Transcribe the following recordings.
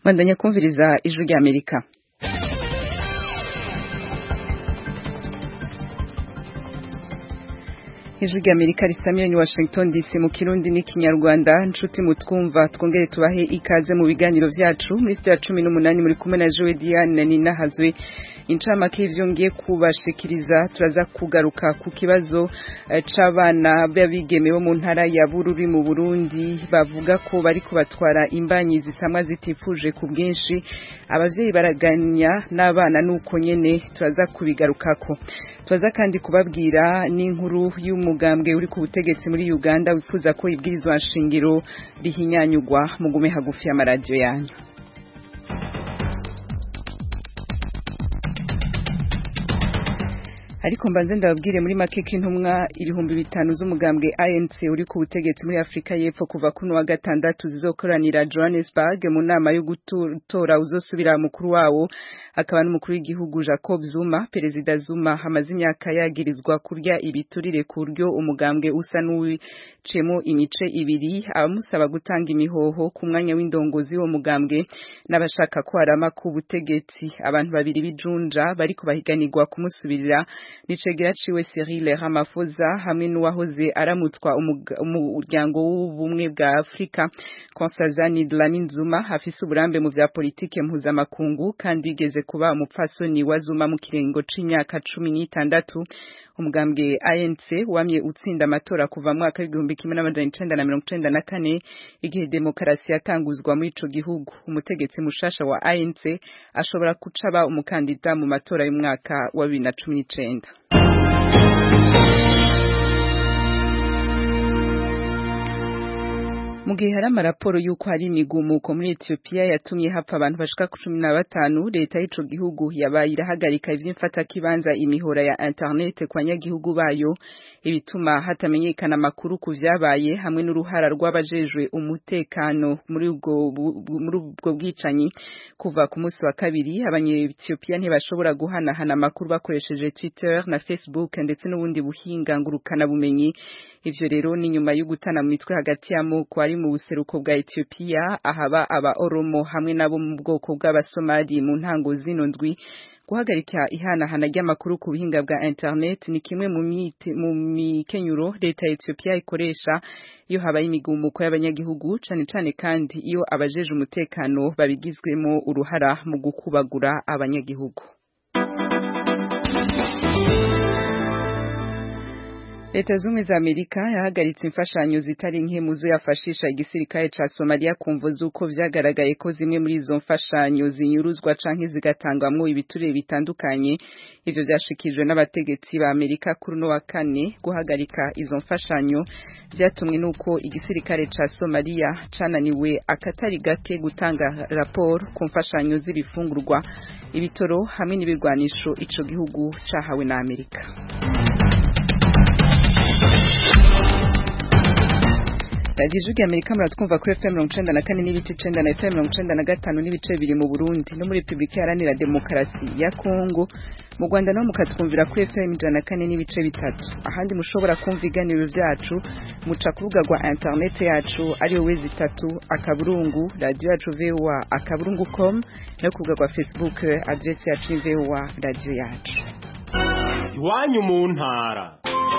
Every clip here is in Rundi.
bandanya kumviriza ijwi rya amerika ijwi rya amerika risamira ni washington dc mu kirundi n'ikinyarwanda nshuti mutwumva twongere tubahe ikaze mu biganiro vyacu muri sitiya cumi n'umunani muri kumwe na jowe diane na nina hazwe incamake y'ivyo ngiye kubashikiriza turaza kugaruka ku kibazo c'abana b'abigeme bo mu ntara ya bururi mu burundi bavuga ko bariko batwara imbanyi zisamwa zitifuje ku bwinshi abavyeyi baraganya n'abana nuko nyene turaza kubigarukako turaza kandi kubabwira n'inkuru y'umugambwe uri ku butegetsi muri uganda wifuza ko ibwirizwa nshingiro rihinyanyugwa mugume hagufi y'amaradiyo yanyu ariko mbanze ndababwire muri make ko intumwa ibihumbi bitanu z'umugambwe ANC uri ku butegetsi muri Afrika y'Epfo kuva kuno wa gatandatu zizokoranira Johannesburg mu nama yo gutora uzosubira mukuru wawo akaba n'umukuru w'igihugu Jacob Zuma perezida Zuma hamaze imyaka yagirizwa kurya ibiturire ku buryo umugambwe usa n'uwicemo imice ibiri abamusaba gutanga imihoho ku mwanya w'indongozi wo mugambwe n'abashaka ko harama ku butegetsi abantu babiri bijunja bariko bahiganirwa kumusubirira nicegera ciwe Cyril Ramaphosa hamwe n'uwahoze aramutswa umuryango w'ubumwe bwa Afrika Nkosazana Dlamini Zuma afise uburambe mu vya politike mpuzamakungu kandi yigeze kuba umupfasoni wa Zuma mu kiringo c'imyaka cumi n'itandatu umugambwe ANC wamye utsinda amatora kuva mu mwaka w'igihumbi kimwe n'amajana icenda na mirongo icenda na kane igihe demokarasi yatanguzwa muri ico gihugu umutegetsi mushasha wa ANC ashobora kuca aba umukandida mu matora y'umwaka wa bibiri na cumi n'icenda mu gihe hari amaraporo y'uko hari imigumuko muri Ethiopia yatumye hapfa abantu bashika ku cumi na batanu leta y'ico gihugu yabaye irahagarika ivy'imfatakibanza imihora ya internet ku banyagihugu bayo ibituma hatamenyekana amakuru ku vyabaye hamwe n'uruhara rw'abajejwe umutekano muri ubwo muri ubwo bwicanyi kuva ku munsi wa kabiri abanye-Ethiopia ntibashobora guhanahana amakuru bakoresheje Twitter na Facebook ndetse n'ubundi buhinga ngurukana bumenyi ivyo rero ni nyuma yo gutana mu mitwe hagati y'amoko ari mu buseruko bwa Ethiopia ahaba aba Oromo hamwe nabo mu bwoko bw'abasomali mu ntango zino ndwi guhagarika ihanahana ry'amakuru ku buhinga bwa internet ni kimwe mu mikenyuro leta ya Ethiopia ikoresha iyo habaye imigumuko y'abanyagihugu cane cane kandi iyo abajeje umutekano babigizwemo uruhara mu gukubagura abanyagihugu Leta zumwe za Amerika yahagaritse imfashanyo zitari nke muzo yafashisha igisirikare ca Somalia kumvo zuko vyagaragaye ko zimwe muri izo mfashanyo zinyuruzwa canke zigatangwamwo ibiturire bitandukanye ivyo vyashikijwe n'abategetsi ba Amerika kuri no wa kane guhagarika izo mfashanyo vyatumwe nuko igisirikare ca Somalia cananiwe akatari gake gutanga raporo ku mfashanyo z'ibifungurwa ibitoro hamwe n'ibirwanisho ico gihugu cahawe na Amerika radiyo ijwi amerika muratwumva kuri fm mirongo icenda na kane n'ibice icenda na fm mirongo icenda na gatanu n'ibice bibiri mu burundi no muri repubulika iharanira demokarasi ya kongo mu rwanda naho mukatwumvira kuri fm ijana na kane n'ibice bitatu ahandi mushobora kumva ibiganiro vyacu muca ku rubuga rwa interineti yacu ariyo wezi itatu akaburungu radiyo yacu voa akaburungu com no ku rubuga rwa facebook adresi yacu ni voa radiyo yacu iwanyu mu ntara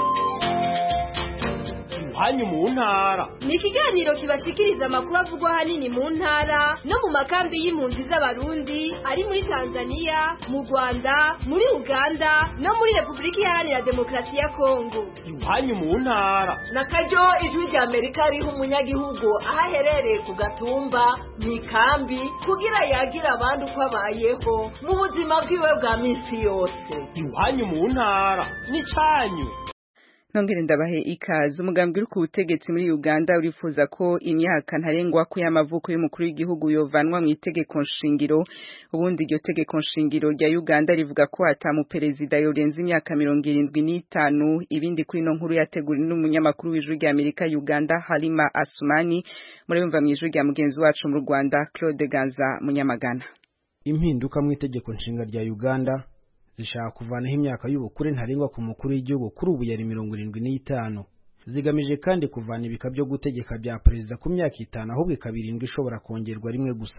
hanyu mu ntara ni ikiganiro kibashikiriza amakuru avugwa ahanini mu ntara no mu makambi y'impunzi z'abarundi ari muri tanzania mu rwanda muri uganda no muri repubulika iharanira demokarasi ya kongo iwanyu mu ntara na karyo ijwi rya amerika riha umunyagihugu aho aherereye ku gatumba mu ikambi kugira yagira abandi uko abayeho mu buzima bwiwe bwa minsi yose iwanyu mu ntara ni canyu nongere ndabahe ikaze umugambi uri ku butegetsi muri Uganda urifuza ko imyaka ntarengwa ko y'amavuko y'umukuru w'igihugu yovanwa mu itegeko nshingiro ubundi iryo tegeko nshingiro rya Uganda rivuga ko atamu perezida yorenza imyaka mirongo irindwi n'itanu ibindi kuri ino nkuru yateguriwe n'umunyamakuru w'ijwi rya Amerika Uganda Halima Asumani murabumva mu ijwi rya mugenzi wacu mu Rwanda Claude Ganza Munyamagana impinduka mu itegeko nshinga rya Uganda zishaka kuvanaho imyaka y'ubukure ntarengwa ku mukuru w'igihugu kuri ubu yari mirongo irindwi n'itanu zigamije kandi kuvana ibika byo gutegeka bya perezida ku myaka itanu ahubwo ikaba irindwi ishobora kongerwa rimwe gusa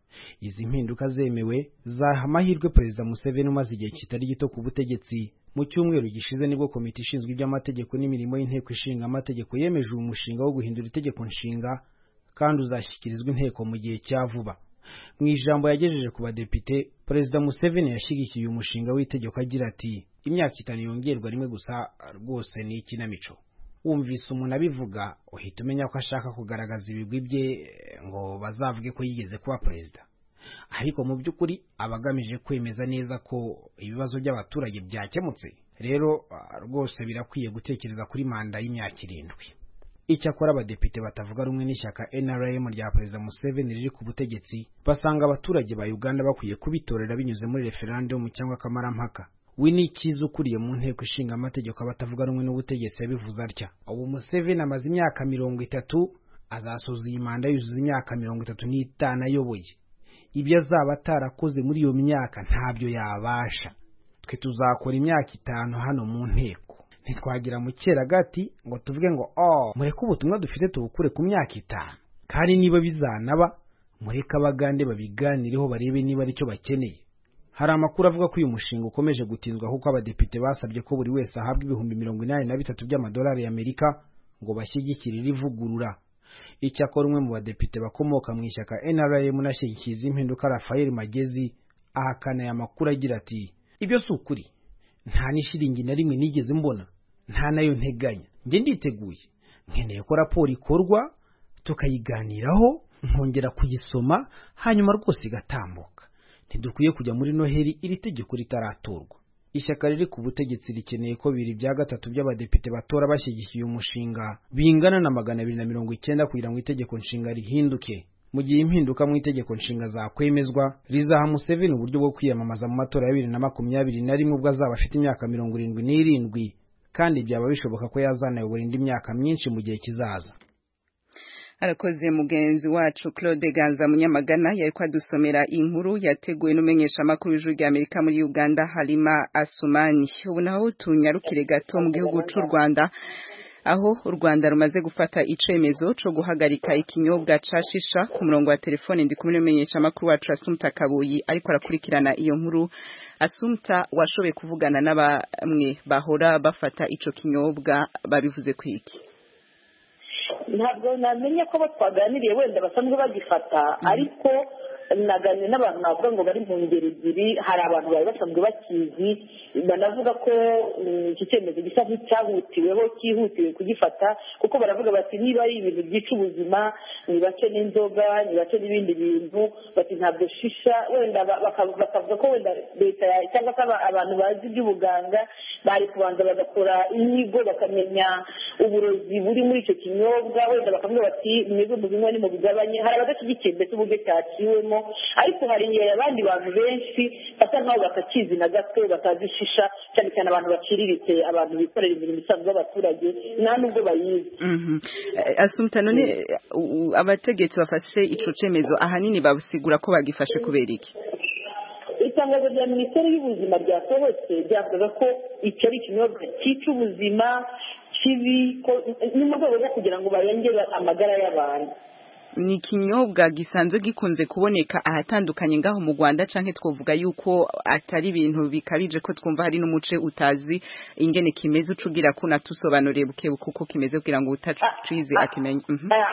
izi mpinduka zemewe zaha amahirwe perezida museveni umaze igihe kitari gito ku butegetsi mu cyumweru gishize nibwo komite ishinzwe iby'amategeko n'imirimo y'inteko ishinga amategeko yemeje uyu mushinga wo guhindura itegeko nshinga kandi uzashyikirizwa inteko mu gihe cya vuba mu ijambo yagejeje ku badepite perezida museveni yashyigikiye uyu mushinga w'itegeko agira ati imyaka itanu yongerwa rimwe gusa rwose ni ikinamico wumvise umuntu abivuga uhita umenya ko ashaka kugaragaza ibigwi bye ngo bazavuge ko yigeze kuba perezida ariko mu by'ukuri aba agamije kwemeza neza ko ibibazo by'abaturage byakemutse rero rwose birakwiye gutekereza kuri manda y'imyaka irindwi icyakora abadepite batavuga rumwe n'ishyaka nrm rya perezida museveni riri ku butegetsi basanga abaturage ba uganda bakwiye kubitorera binyuze muri referandumu cyangwa akamarampaka we ni icyiza ukuriye mu nteko ishinga amategeko abatavuga rumwe n'ubutegetsi yabivuze atya ubu museveni amaze imyaka mirongo itatu azasoza iyi manda yuzuza imyaka mirongo itatu n'itanu ayoboye ibyo azaba atarakoze muri iyo myaka ntabyo yabasha twe tuzakora imyaka itanu hano mu nteko ntitwagira mu gati ngo tuvuge ngo oh mureke ubutumwa dufite tubukure ku myaka itanu kandi niba bizanaba mureke abagande babiganireho barebe niba aricyo bakeneye hari amakuru avuga ko uyu mushinga ukomeje gutinzwa kuko abadepite basabye ko buri wese ahabwa ibihumbi mirongo inani na bitatu by'amadolari y'amerika ngo bashyigikire iri vugurura icyakora umwe mu badepite bakomoka mu ishyaka nrm unashyigikiye izi mpinduka rafael magezi ahakana aya makuru agira ati ibyo si ukuri nta n'ishiringi na rimwe nigeze mbona nta nayo nteganya njye nditeguye nkeneye ko raporo ikorwa tukayiganiraho nkongera kuyisoma hanyuma rwose igatambuka ntidukwiye kujya muri noheli iri tegeko ritaratorwa ishyaka riri ku butegetsi rikeneye ko bibiri bya gatatu by'abadepite batora bashyigikiye umushinga bingana na magana abiri na mirongo icyenda kugira ngo itegeko nshinga rihinduke mu gihe impinduka mu itegeko nshinga zakwemezwa rizaha museveni uburyo bwo kwiyamamaza mu matora ya bibiri na makumyabiri na rimwe ubwo azaba afite imyaka mirongo irindwi n'irindwi kandi byaba bishoboka ko yazanayobora indi myaka myinshi mu gihe kizaza arakoze mugenzi wacu Claude Ganza Munyamagana yari kwadusomera inkuru yateguwe n'umenyesha makuru w'ijuru rya Amerika muri Uganda Halima Asumani ubu naho tunyarukire gato mu gihugu cy'u Rwanda aho u Rwanda rumaze gufata icemezo cyo guhagarika ikinyobwa ca shisha ku murongo wa telefone ndi kumwe n'umenyesha makuru wacu Asumta Kabuyi ariko arakurikirana iyo nkuru Asumta washoboye kuvugana n'abamwe bahora bafata ico kinyobwa babivuze kwiki ntabwo namenye ko bo twaganiriye wenda basanzwe bagifata ariko naganiriye n'abantu navuga ngo bari mu ngeri ebyiri hari abantu bari basanzwe bakizi banavuga ko iki cyemezo gisa nk'icyahutiweho cyihutiwe kugifata kuko baravuga bati niba ari ibintu byica ubuzima nibace n'inzoga nibace n'ibindi bintu bati ntabwo shisha wenda bakavuga ko wenda leta cyangwa se abantu bazi iby'ubuganga bari kubanza bagakora inyigo bakamenya uburozi buri muri icyo kinyobwa wenda bakavuga bati mwebwe mubinywa ni mu bigabanye hari abadashyigikiye mbese uburyo cyaciwemo ariko hari abandi bantu benshi basa nkaho batakizi na gato batazi shisha cyane cyane abantu baciriritse abantu bikorera imirimo isanzwe y'abaturage nta nubwo bayizi asumta none abategetsi bafashe ico cemezo ahanini babusigura ko bagifashe kubera iki itangazo rya minisiteri y'ubuzima ryasohotse ryavuga ko icyo ari ikinyobwa cyica ubuzima kibi ni mu rwego rwo kugira ngo barengere amagara y'abantu ni ikinyobwa gisanzwe gikunze kuboneka ahatandukanye ngaho mu Rwanda canke twovuga yuko atari ibintu bikabije ko twumva hari n'umuce utazi ingene kimeze ucugira ko natusobanuriye buke kuko kimeze kugira ngo utacize akimenye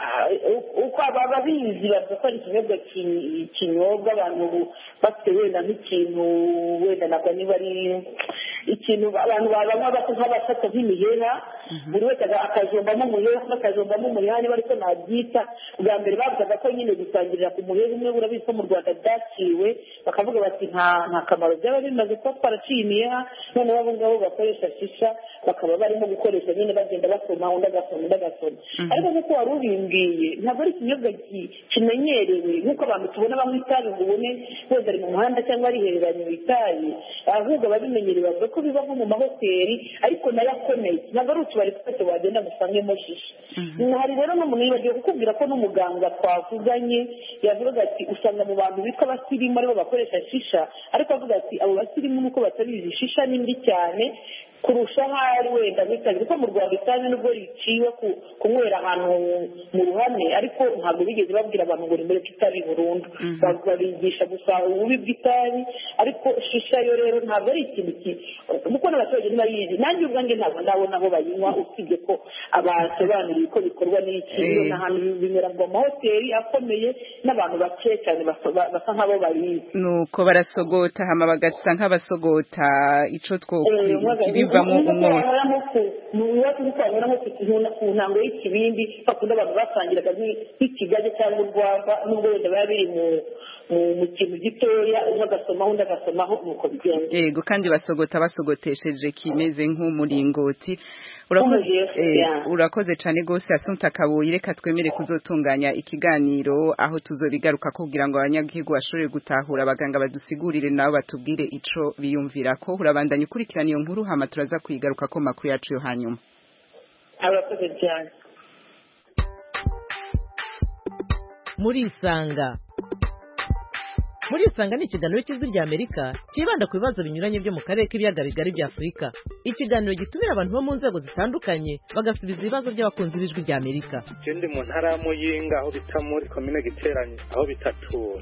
uko ababizi bavuga ko ari ikinyobwa kinyobwa abantu bafite wenda nk'ikintu wenda nabwo niba ari ikintu abantu babanywa basa nk'abafata nk'imiheha buri wese akajombamo umuheha akajombamo umuheha niba ariko nabyita bwa mbere bavugaga ko nyine gusangirira ku muheha umwe urabizi ko mu rwanda byaciwe bakavuga bati nta nta kamaro byaba bimaze kuba twaraciye imiheha noneho abo ngabo bakoresha shisha bakaba barimo gukoresha nyine bagenda basoma undi agasoma undi agasoma ariko nk'uko wari ubimbwiye ntabwo ari ikinyobwa kimenyerewe nk'uko abantu tubona banywa itabi ngo ubone wenda ari mu muhanda cyangwa arihereranye mu itabi ahubwo ababimenyereye bavuga ko biba nko mu mahoteli ariko nayo akomeye ntabwo ari utubari twose wagenda ngo usangemo shisha hari rero n'umuntu yibagiwe kukubwira ko n'umuganga twavuganye yavugaga ati usanga mu bantu bitwa abasirimu aribo bakoresha shisha ariko avuga ati abo basirimu nuko batabizi shisha ni mbi cyane kurusha ahari wenda nk'itabi kuko mu rwanda itabi nubwo riciwe ku- kunywera ahantu mu ruhame ariko ntabwo bigeze babwira abantu ngo nimureke itabi burundu Ba- babigisha gusa ububi bw'itabi ariko shisha yo rero ntabwo ari ikintu ki- kuko n'abaturage ntibayizi nanjye ubwanjye ntabwo ndabona aho bayinywa usibye ko abasobanuriye uko bikorwa n'iki Eh. iyo ni ahantu binywera mu mahoteli akomeye n'abantu bake cyane baso- ba- basa nk'abo bayizi nuko barasogota hama bagasa nk'abasogota ico umwagazi twokibivamo umwotsi iwacu ntitwanyura nko ku kintu- ku ntango y'ikibindi bakunda abantu basangiraga nk'i- nk'ikigage cyangwa urwagwa nubwo wenda biba biri mu mu- mu kintu gitoya umwe agasomaho undi agasomaho nuko bigenda yego kandi basogota basogotesheje kimeze nk'umuringoti urakoze Nk'umugezi, eh, yeah. urakoze cane gose asunta kabuye reka twemere kuzotunganya ikiganiro aho tuzobigaruka kugira ngo abanyagihugu bashobore gutahura abaganga badusigurire nabo batubwire ico biyumvirako urabandanya ukurikirana iyo nkuru hama turaza kuyigaruka ko makuru yacu yo hanyuma abakoze cyane murisanga murisanga ni ikiganiro cy'ijwi rya amerika cyibanda ku bibazo binyuranye byo mu karere k'ibiyaga bigari bya afurika ikiganiro gitumira abantu bo mu nzego zitandukanye bagasubiza ibibazo by'abakunzi b'ijwi rya amerika je ndi mu ntara ya muyinga aho bita muri komine giteranye aho bitatura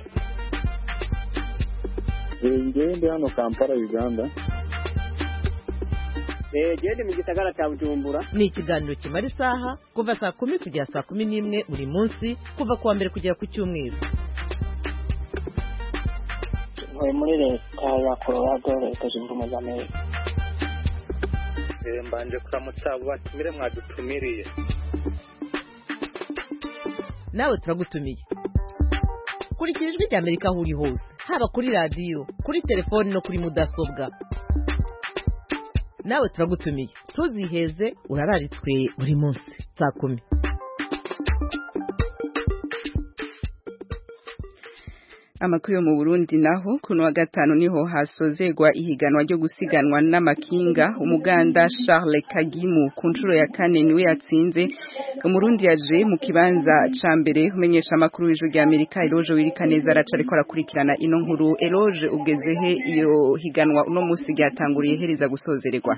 ngewe ndi hano kampala uganda gende mu gisagara cya bujumbura ni ikiganiro kimara isaha kuva saa kumi kugera saa kumi n'imwe buri munsi kuva ku wa mbere kugera ku cyumweru ntuye muri leta ya colorado leta zunze ubumwe za amerika Eh, mbanje kuramutsa abo batumire mwadutumiriye nawe turagutumiye kurikira ijwi rya amerika aho uri hose haba kuri radiyo kuri telefoni no kuri mudasobwa nawe turagutumiye ntuziheze urararitswe buri munsi saa kumi amakuru yo mu Burundi naho kuno wa gatanu niho hasozegwa ihiganwa ryo gusiganwa n'amakinga umuganda Charles Kagimu ku nshuro ya kane niwe yatsinze umurundi yaje mu kibanza ca mbere umenyesha amakuru w'ijwi rya Amerika Eloge Wirikaneza araca ariko arakurikirana ino nkuru Eloge ugezehe iyo higanwa uno musi ryatanguriye hereza gusozererwa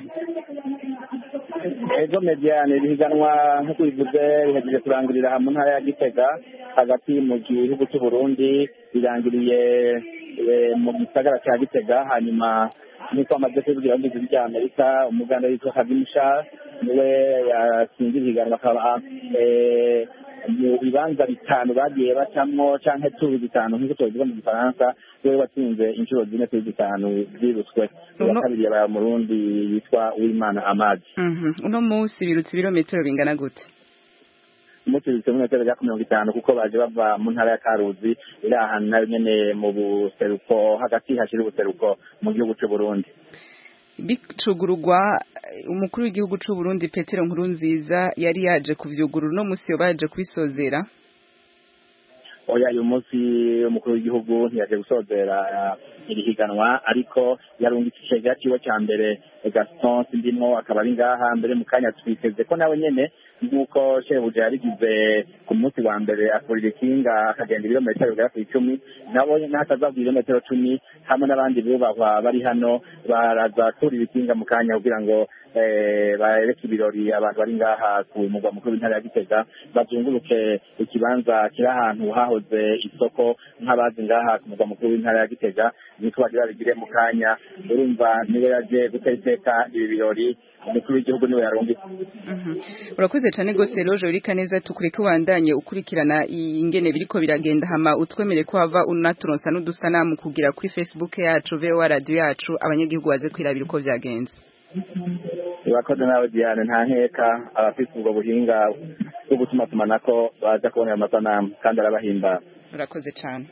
ejo mediane ibihiganwa nk'uko bivuze bihejeje kurangirira mu ntara ya gitega hagati mu gihugu cy'u Burundi birangiriye eh, mu gisagara cya gitega hanyuma nk'uko amaze kubibwira mu ijwi rya amerika umuganda witwa kagimusha niwe yatsinze ibihiganwa akaba eh, mu bibanza bitanu bagiye bacamwo canke tubi bitanu nk'uko tubivuga mu gifaransa we watsinze inshuro zine kuri zitanu zirutswe uwa Uno- kabiri yabaye umurundi yitwa uwimana amadi Mhm uno musi birutse ibirometero bingana gute umuturutse mu metero rya mirongo itanu kuko baje bava mu ntara ya karuzi iri ahantu nayo nyene mu buseruko hagati hashira ubuseruko mu gihugu c'u Burundi bicugurugwa umukuru w'igihugu c'u Burundi Petero Nkurunziza yari yaje kuvyugurura no musi yo baje kubisozera oya uyu munsi umukuru w'igihugu ntiyaje gusozera eh, iri higanwa ariko yarungitse icegera ciwe ca mbere eh, Gaston Sindimwo akaba ari ngaha mbere mu kanya twiteze ko nawe nyene nk'uko shebuja yabigize ku munsi wa mbere akurira ikinga akagenda ibirometero bigera ku icumi nabo n'ataza ku ibirometero cumi hamwe n'abandi bubahwa bari hano baraza kurira ikinga mu kanya kugira ngo eh, bareke ibirori abantu bari ngaha ku mugwa mukuru w'intara ya Gitega bazunguruke ikibanza kiri ahantu hahoze isoko nk'abazi ngaha ku mugwa mukuru w'intara ya Gitega niko bagira babigire mu kanya urumva niwe yaje gutera iteka ibi birori umukuru w'igihugu niwe yarungitse Mhm. urakoze cane gose Eloge Wirikaneza tukureke wandanye ukurikirana ingene biriko biragenda hama utwemere ko hava unaturonsa n'udusanamu kugira kuri Facebook yacu VOA radio yacu abanyagihugu baze kwirabira uko vyagenze urakoze nawe Diane nta nkeka abafite ubwo buhinga bwo gutuma tumanako baza kubonera amasanamu kandi arabahimbara urakoze cane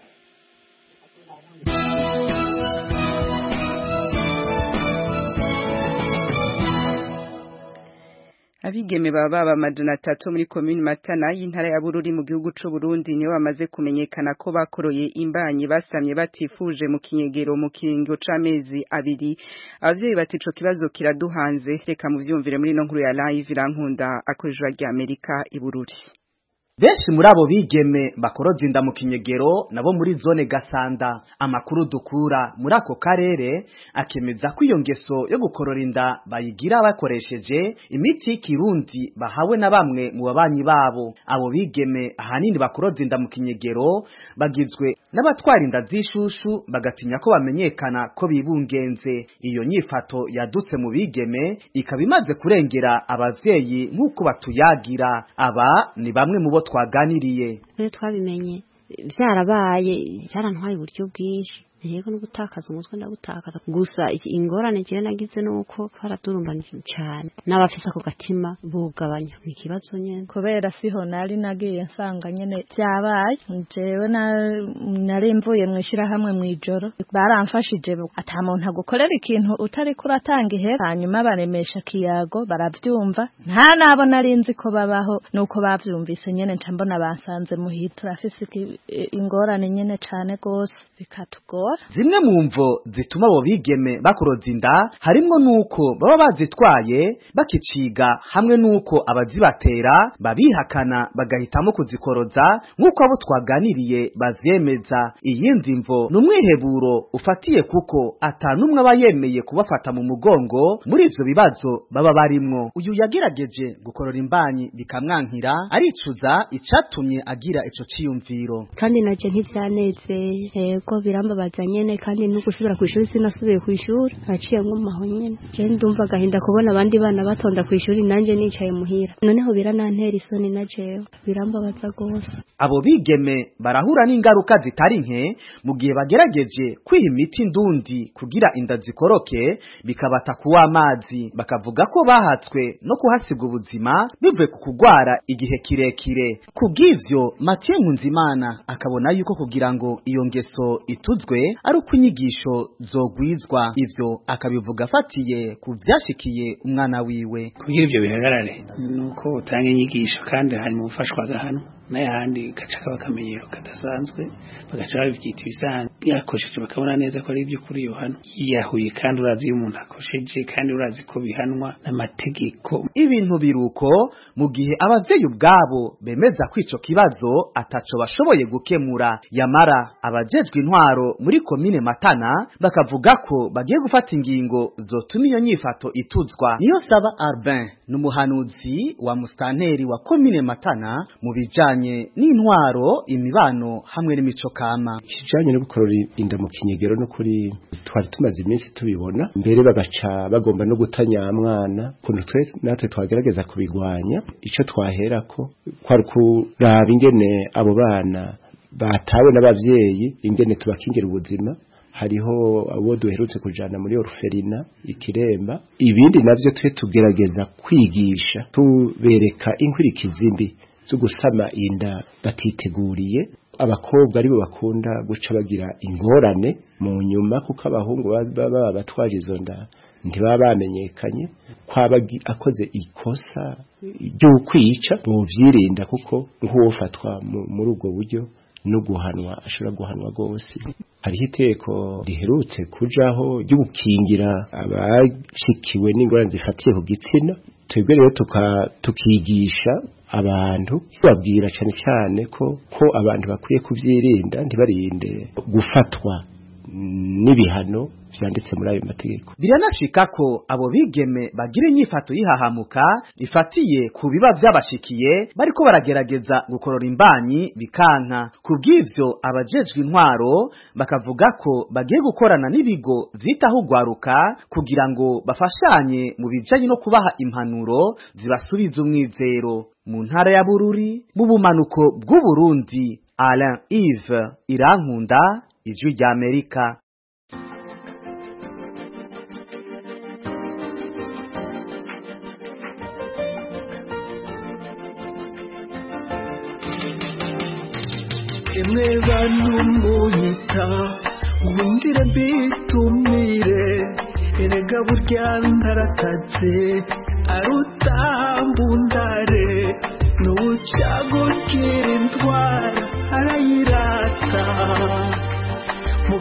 Abigeme baba amajana atatu muri komini Matana y'intara ya Bururi mu gihugu c'u Burundi nibo bamaze kumenyekana ko bakoroye imbanyi basamye batifuje mu kinyegero mu kiringo c'amezi abiri abavyeyi bati ico kibazo kiraduhanze reka muvyumvire muri no nkuru ya live irankunda akorejwa rya Amerika i Bururi benshi muri abo bigeme bakoroza inda mu kinyegero nabo muri zone gasanda amakuru dukura muri ako karere akemeza ko iyo ngeso yo gukorora inda bayigira bakoresheje imiti y'ikirundi bahawe na bamwe mu babanyi babo abo bigeme ahanini bakoroza inda mu kinyegero bagizwe n'abatwara inda z'ishushu bagatinya ko bamenyekana ko bibungenze iyo nyifato yadutse mu bigeme ikaba imaze kurengera abavyeyi nk'uko batuyagira aba ni bamwe mu bo twaganiriye rero twabimenye byarabaye byarantwaye uburyo bwinshi yego no gutakaza umutwe ndagutakaza gusa ingorane jewe nagize nuko twaradurumbanije cyane n'abafise ako gatima bugabanya ni ikibazo nyene kubera siho nari nagiye nsanga nyene byabaye jewe nari mvuye mu ishyirahamwe mu ijoro baramfashije ata muntu agukorera ikintu utari kuratanga ihera hanyuma baremesha kiyago baravyumva nta nabo nari nzi ko babaho nuko bavyumvise nyene nca mbona basanze muhira turafise ingorane nyene cane gose bikatugora zimwe mu mvo zituma abo bigeme bakoroza inda harimwo nuko baba bazitwaye bakiciga hamwe nuko abazibatera babihakana bagahitamo kuzikoroza nk'uko abo twaganiriye bavyemeza iyindi mvo ni umwiheburo ufatiye kuko atanumwe aba yemeye kubafata mu mugongo muri ivyo bibazo baba barimwo uyu yagerageje gukorora imbanyi bikamwankira aricuza icatumye agira ico ciyumviro kandi naje ntivyanezeye yego birambabaza nyene kandi no gusubira kwishuri sinasubiye kwishuri aciye ngumaho nyene je ndumva agahinda kubona abandi bana batonda kwishuri nanje nicaye muhira noneho biranantera isoni na jewe birambabaza gose abo bigeme barahura n'ingaruka zitari nke mu gihe bagerageje kwiha imiti ndundi kugira inda zikoroke bikabata kuwa amazi bakavuga ko bahatswe no kuhasiga ubuzima bivuye ku kugwara igihe kirekire kubw'ivyo Mathieu Nkunzimana akabona yuko kugira ngo iyo ngeso ituzwe ari uko inyigisho zogwizwa ivyo akabivuga afatiye ku vyashikiye umwana wiwe kugira ivyo bihagarare nuko utanga inyigisho kandi hanyuma ufashwa agahano n'ayandi gaca kaba akamenyero kadasanzwe bagaca babyita ibisanzwe yakosheje bakabona neza ko ari iby'ukuri yohana yiyahuye kandi urazi iyo umuntu akosheje kandi urazi ko bihanwa n'amategeko ibintu biruko mu gihe abavyeyi ubwabo bemeza ko ico kibazo ataco bashoboye gukemura yamara abajejwe intwaro muri komine matana bakavuga ko bagiye gufata ingingo zotuma iyo nyifato ituzwa niyo saba Arbin n'umuhanuzi wa mustanteri wa komine matana mu bijanye n'intwaro imibano hamwe n'imico kama kijanye no gukorora inda mu kinyegero no kuri twari tumaze iminsi tubibona mbere bagaca bagomba no gutanya mwana kuntu twe natwe twagerageza kubigwanya ico twaherako kwari kuraba ingene abo bana batawe n'abavyeyi ingene tubakingira ubuzima hariho abo duherutse kujana muri orferina ikiremba ibindi navyo twe tugerageza kwigisha tubereka inkwirikizi mbi zo gusama inda batiteguriye abakobwa aribo bakunda guca bagira ingorane mu nyuma kuko abahungu baba batwaje izo nda ntibaba bamenyekanye kwaba akoze ikosa ryo kwica buvyirinda kuko nk'uwofatwa muri ubwo buryo no guhanwa ashobora guhanwa rwose hariho iteko riherutse kujaho ryo gukingira abashikiwe n'ingorane zifatiye ku gitsina twebwe rero tukigisha abantu babwira cyane cyane ko ko abantu bakwiye kubyirinda ntibarinde gufatwa n'ibihano vyanditse muri ayo mategeko biranashika ko abo bigeme bagira inyifato yihahamuka ifatiye ku biba vyabashikiye bariko baragerageza gukorora imbanyi bikanka kubw'ivyo abajejwe intwaro bakavuga ko bagiye gukorana n'ibigo vyitaho ugwaruka kugira ngo bafashanye mu bijanye no kubaha impanuro zibasubiza umwizero mu ntara ya Bururi mu bumanuko bw'Uburundi Alain Yves Irankunda ijwi rya Amerika emwe bantu munyita wumvire mbitumire erega burya ndarakaze arutambundare n'ubucagukira indwara arayirata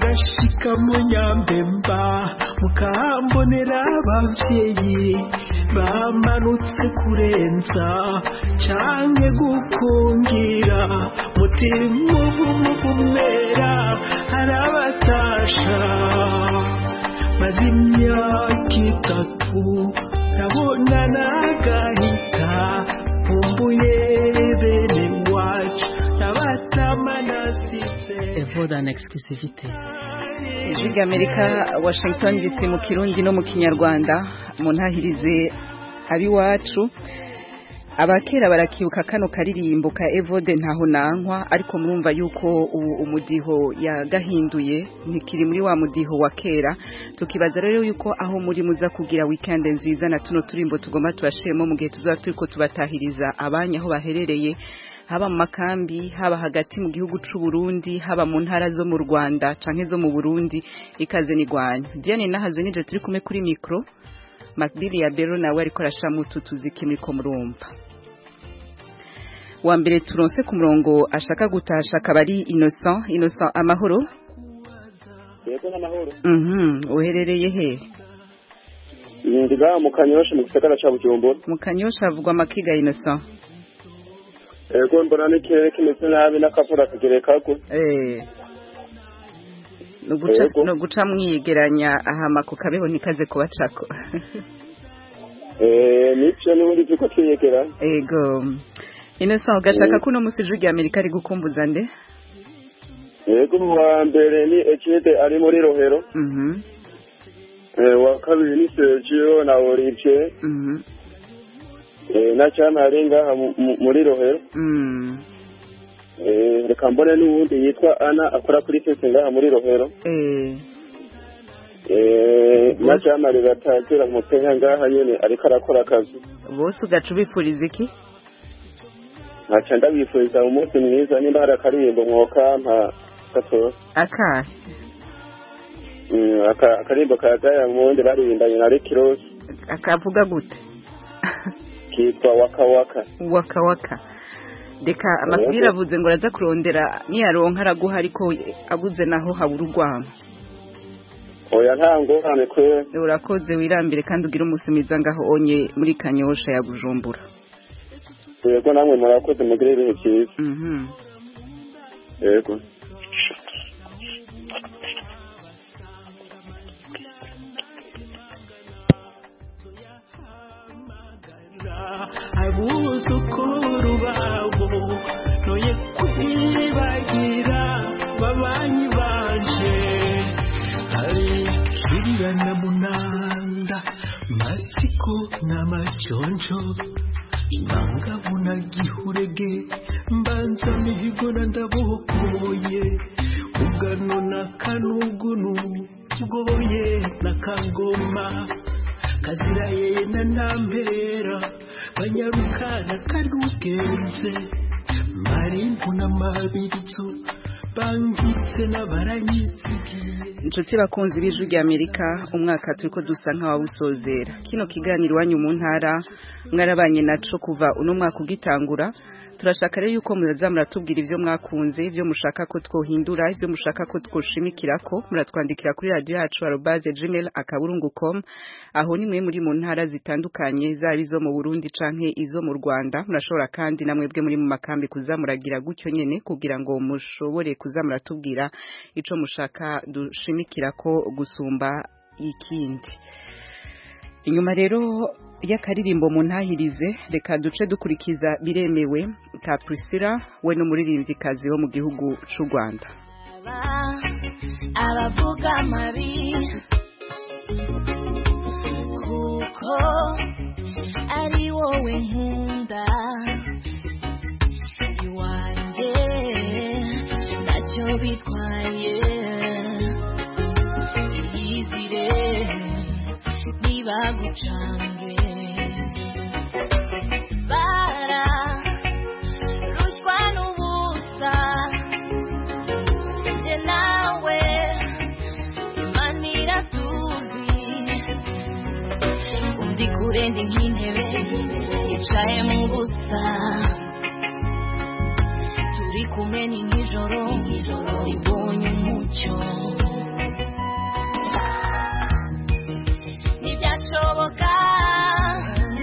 mugashika mu nyambemba mukahambonera abavyeyi bamanutse kurenza canke gukungira mutima umera arabatasha maze imyaka itatu ndabona nagahita nkumbuye bene wacu nabatama nasize evoda en exclusivité ijwi ry'amerika washington dc mu kirundi no mu kinyarwanda mu ntahirize ab'iwacu abakera barakibuka kano karirimbo ka evode ntaho nankwa ariko murumva yuko ubu umudiho yagahinduye ntikiri muri wa mudiho wa kera tukibaza rero yuko aho muri muza kugira weekend nziza na tuno turimbo tugomba tubashiremo mu gihe tuzaba turiko tubatahiriza abanya aho baherereye haba mu makambi haba hagati mu gihugu c'u Burundi haba mu ntara zo mu Rwanda canke zo mu Burundi ikaze nigwanya Diane nahazo nije turi kumwe kuri micro Macbili ya Bero nawe ariko arashira mu tutuziki muriko murumva wa mbere turonse ku murongo ashaka gutasha akaba ari Innocent Innocent amahoro yego n'amahoro mhm uherereye he ndiga mu kanyosha mu gisagara ca bujumbura mu kanyosha havugwa amakiga Innocent yego mbona n'ikirere kimeze nabi n'akavura kagerekagwe eh nuguca Yego. nuguca mwiyegeranya ahama ku kabeho ntikaze kubacako eh nivyo n'ubundi vyuko twiyegera ego Innocent ugashaka ko uno musi ijwi rya Amerika ari gukumbuza nde yego wa mbere ni Echide ari muri rohero mhm eh wa kabiri ni Sergio na Olivier mhm eh na cyane ari ngaha mu- mu- muri rohero mm eh reka mbone n'uwundi yitwa Ana akora kuri fese ngaha muri rohero eh eh na cyane ari batagira mu Kenya ngaha nyene ariko arakora akazi bose ugaca ubifuriza iki nkaca ndabifuriza umunsi mwiza nimba hari akaririmbo mwokampa gatora akahe Mm, aka- akarimbo ka Diamond baririmbanye na Rick Ross akavuga gute kitwa Waka Waka waka waka reka amakuru avuze ngo araza kurondera niyaronka araguha ariko aguze naho habura urwamo oya nta ngorane kwe urakoze wirambire kandi ugire umunsi mwiza ngaho onye muri kanyosha ya bujumbura yego namwe murakoze mugire ibihe byiza mhm yego abuzukuru babo noye kwibagira babanyi banje hari kirira na munanda matsiko n'amajonjo nangabu na gihurege mbanza mihigo na ndabokoye ugano na kanugunu bwoye na kangoma kazira yeye na ntampera banyarukana karugenze marimbu n'amabirizo bangitse n'abaranyizigiye inshuti bakunzi b'ijwi rya amerika umwaka turi ko dusa nk'abawusozera kino kiganiro iwanyu mu ntara mwarabanye naco kuva uno mwaka ugitangura turashaka rero yuko muraza muratubwira ivyo mwakunze ivyo mushaka ko twohindura ivyo mushaka ko twoshimikirako muratwandikira kuri radio yacu arobaze gmail akaburungu com aho nimwe muri mu ntara zitandukanye zaba izo mu burundi canke izo mu rwanda murashobora kandi namwebwe muri mu makambi kuzamuragira gutyo nyene kugira ngo mushobore kuzamuratubwira ico mushaka dushimikirako gusumba ikindi inyuma rero y'akaririmbo mu ntahirize reka duce dukurikiza biremewe ka Priscilla we n'umuririmvyikazi wo mu gihugu c'u Rwanda abavuga amabi kuko ari wowe nkunda iwanjye ntacyo bitwaye iyizire ntibagucange bara ruswa n'ubusa njye nawe imana iratuzi undi kure ndi nk'intebe yicaye mu busa turi kumwe ni nijoro ribonye umucyo ntibyashoboka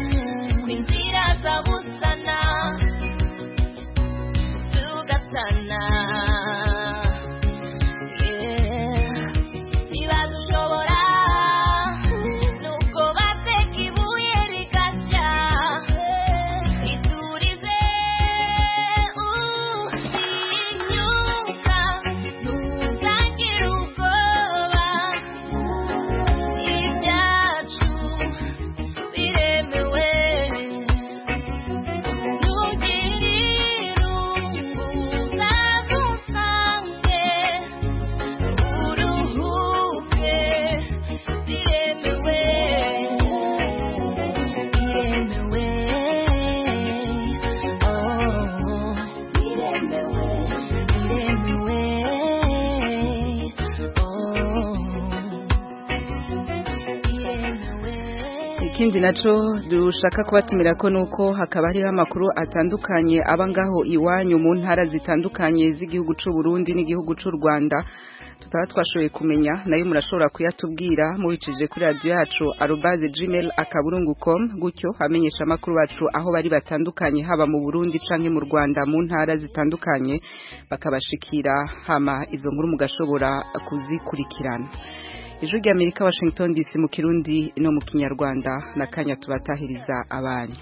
ikindi naco dushaka kubatumira ko nuko hakaba hariho amakuru atandukanye aba ngaho iwanyu mu ntara zitandukanye z'igihugu c'u Burundi n'igihugu c'u Rwanda tutaba twashoboye kumenya nayo murashobora kuyatubwira mubicije kuri radio yacu arobase gmail akaburungu com gutyo hamenyesha amakuru bacu aho bari batandukanye haba mu Burundi canke mu Rwanda mu ntara zitandukanye bakabashikira hama izo nkuru mugashobora kuzikurikirana ijwi rya amerika washington dc mu kirundi no mu kinyarwanda na kanya tubatahiriza abanyu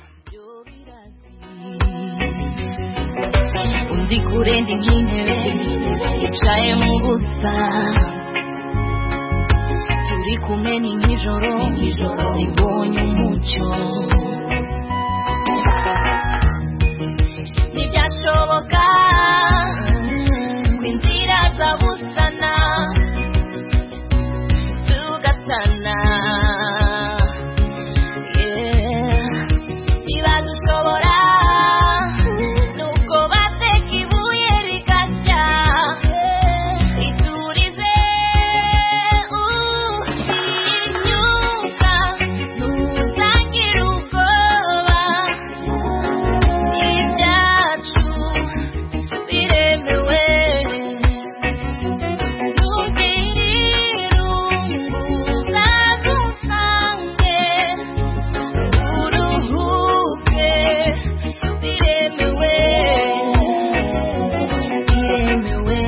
undi kurendi nk'intebe yicaye mu busa turi kumwe ni nk'ijoro ribonye umucyo ntibyashoboka ko inzira zabusana tugatana Yeah. ntibadushobora nuko bateka ibuye rigashya iturize utinyuka ntuzagire ubwoba ibyacu biremewe ntugire irungu uzadusange uruhuke biremewe biremewe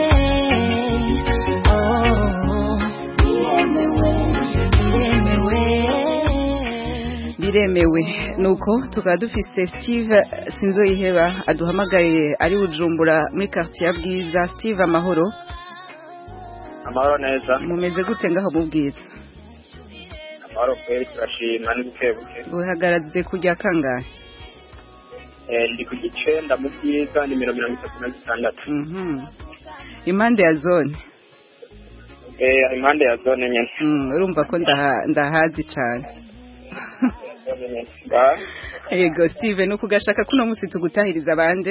oh biremewe biremewe biremewe nuko tukaba dufise steve sinzoyiheba aduhamagaye ari bujumbura muri quartier ya bwiza steve amahoro amahoro neza mumeze gute ngaho mu bwiza amahoro kweri turashima ni buke buke buhagaraze kujya kangahe Eh, ndi ku gicenda mu bwiza nimero mirongo itatu na zitandatu Mhm. impande ya zone Eh, impande ya zone nyene Mm, urumva ko ndaha- ndahazi cane Zone nyene. Ba- yego steve nuko ugashaka kuno musi tugutahiriza bande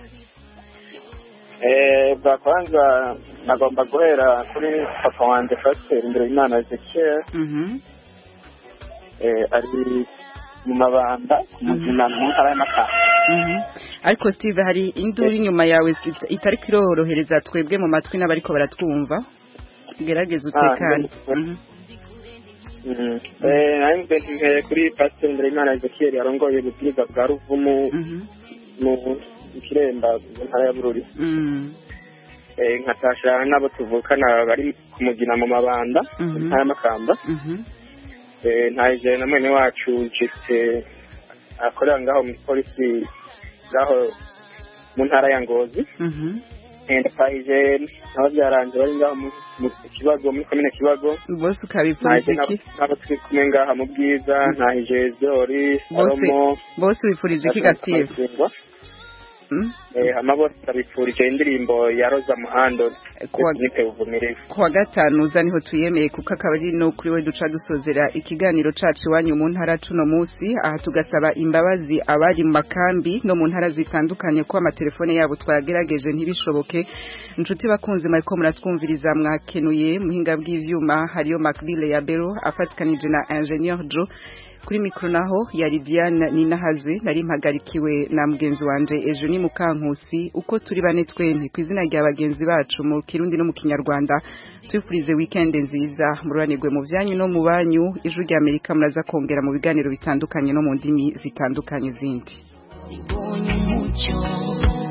Eh, bwa kwanza nagomba guhera kuri papa wanje pasiteri imbere y'imana ezekiel Mhm. eh, ari mu mabanda ku muzima mu ntara y'amakamba Mhm. ariko steve hari induru inyuma yawe sit- itari kirorohereza twebwe mu matwi n'abariko baratwumva gerageza utekane Mhm. Mm. Eh, nari mbentumbereye kuri pasiteri imbere y'imana ezekiel yarongoye ububwiriza bwa ruvumu mu mu kiremba mu ntara ya bururi Mm. Eh, nkatasha n'abo tuvukana bari kumugina mu mabanda mu Mhm. ntara y'amakamba Mhm. Eh, ntaje na mwene wacu jifite akorera ngaho muri polisi ngaho mu ntara ya ngozi Mhm. Eh, ndataje nabo byaranje bari ngaho mu mu kibago muri komine kibago bose ntaje ukabipfuriza iki n'abo- n'abo turi kumwe ngaha mu bwiza ntahije zori bose salomo bose wipfurije iki gative Mm? Eh, hama bose ndabipfurije indirimbo ya roza muhando Kuwa- nite uvumirivu kuwa gatanu uza niho tuyemeye kuko akaba ari no kuri we duca dusozera ikiganiro cacu iwanyu mu ntara cuno musi aha tugasaba imbabazi abari mu makambi no mu ntara zitandukanye ko amatelefone yabo twagerageje ntibishoboke inshuti bakunze mariko muratwumviriza mwakenuye muhinga bw'ivyuma hariyo Macbile ya Bero afatikanije na Ingenieur Joe kuri mikro naho yari Diane Ninahazwe nari mpagarikiwe na mugenzi wanje ejo ni mukankusi uko turi bane twembi ku izina rya bagenzi bacu mu kirundi no mu kinyarwanda twifurize weekend nziza mururanirwe mu byanyu no mu banyu ijwi rya Amerika muraza kongera mu biganiro bitandukanye no mu ndimi zitandukanye zindi ribonye umucyo